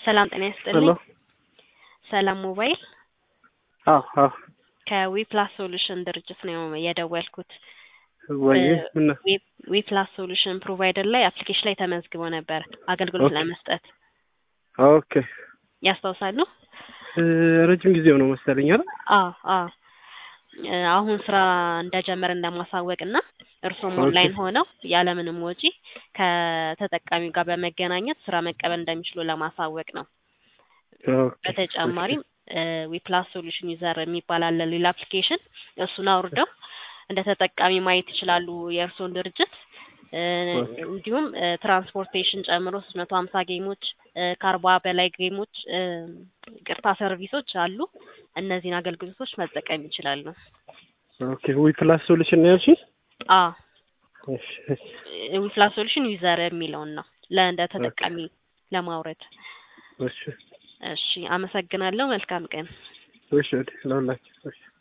ሰላም ጤና ይስጥልኝ። ሄሎ ሰላም ሞባይል አዎ አዎ ከዊፕላስ ሶሉሽን ድርጅት ነው የደወልኩት። ወይ ምን ዊፕላስ ሶሉሽን ፕሮቫይደር ላይ አፕሊኬሽን ላይ ተመዝግቦ ነበር አገልግሎት ኦኬ። ለመስጠት ኦኬ ያስታውሳሉ? እ፣ ረጅም ጊዜው ነው መሰለኝ አይደል? አዎ አዎ እ፣ አሁን ስራ እንደጀመርን ለማሳወቅ እና እርሶም ኦኬ። ኦንላይን ሆነው ያለምንም ወጪ ከተጠቃሚው ጋር በመገናኘት ስራ መቀበል እንደሚችሉ ለማሳወቅ ነው። ኦኬ በተጨማሪም ዊፕላስ ሶሉሽን ዩዘር የሚባል አለ ሌላ አፕሊኬሽን እሱን አውርደው እንደ ተጠቃሚ ማየት ይችላሉ የእርስዎን ድርጅት እ፣ ኦኬ። እንዲሁም እ፣ ትራንስፖርቴሽን ጨምሮ ሶስት መቶ ሀምሳ ጌሞች እ፣ ከአርባ በላይ ጌሞች እ፣ ቅርታ ሰርቪሶች አሉ። እነዚህን አገልግሎቶች መጠቀም ይችላሉ። ኦኬ ዊ ፕላስ ሶሉሽን ነው ያልሽኝ? አ እሺ እሺ ዊፕላስ ሶሉሽን ዩዘር የሚለውን ነው ለእንደ ተጠቃሚ ለማውረድ። እሺ እሺ አመሰግናለሁ። መልካም ቀን። እሺ ለሁላችሁ እሺ